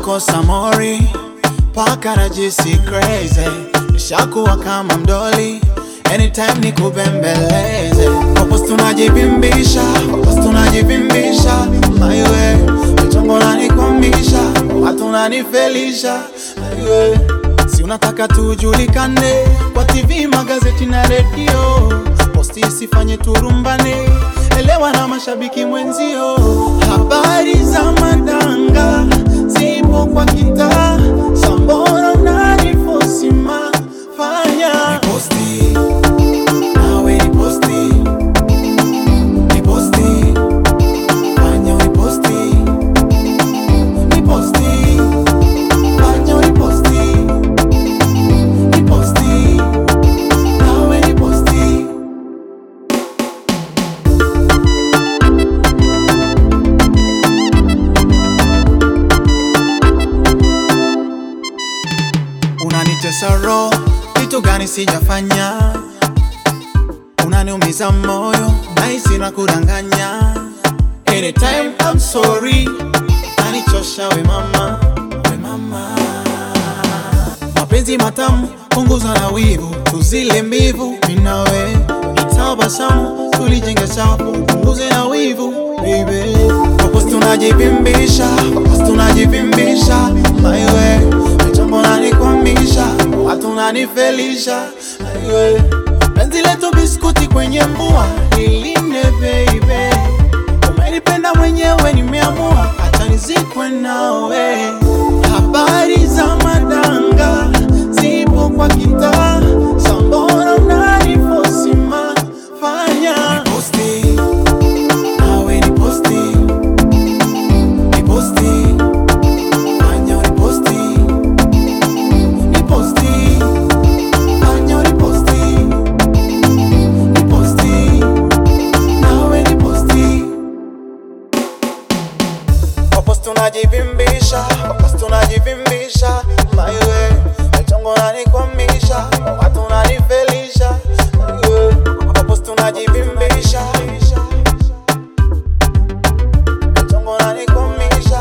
kukosa mori paka najisi crazy, nishakuwa kama mdoli anytime nikubembeleze. Popos tunajivimbisha, popos tunajivimbisha, maiwe michongo nanikwamisha, watu nanifelisha, maiwe si unataka tujulikane kwa TV, magazeti na redio, posti isifanye turumbane, elewa na mashabiki mwenzio. Habari za madanga zipo kwa kitaa, sambona unanifosima fanya niposti, nawe niposti, niposti, fanya uniposti, niposti, fanya uniposti, niposti, nawe niposti. Unanitesa roho, kitu gani sijafanya? Unaniumiza moyo, nahisi na kudanganya. Anytime I'm sorry, nanichosha we mama, we mama. Mapenzi matamu, punguza na wivu, tuzile mbivu, mimi na we nitabasamu, tulijenge chapu, punguze na wivu baby. Popos tunajivimbisha, popos tunajivimbisha, my way michongo nanikwamisha, watu nanifelisha, my way penzi letu biskuti kwenye mvua, ilinde baby, umenipenda mwenyewe, nimeamua acha nizikwe nawe. Habari za madanga zipo kwa kitaa, sambona unanifosima fanya niposti, nawe niposti, niposti, fanya uniposti, niposti, fanya uniposti, niposti, nawe niposti. Popos tunajivimbisha, popos tunajivimbisha, my way michongo nanikwamisha, watu nanifelisha, my way popos tunajivimbisha, michongo nanikwamisha,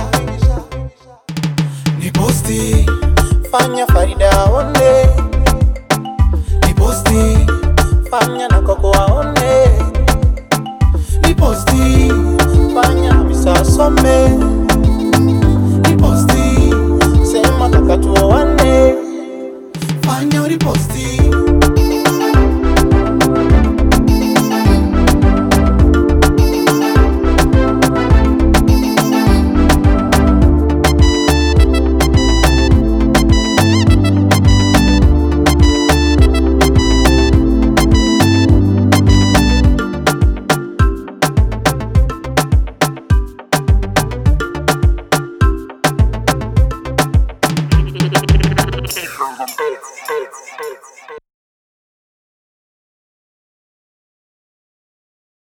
niposti, fanya Farida aone, niposti, fanya na Koko aone, niposti, fanya Hamisa asome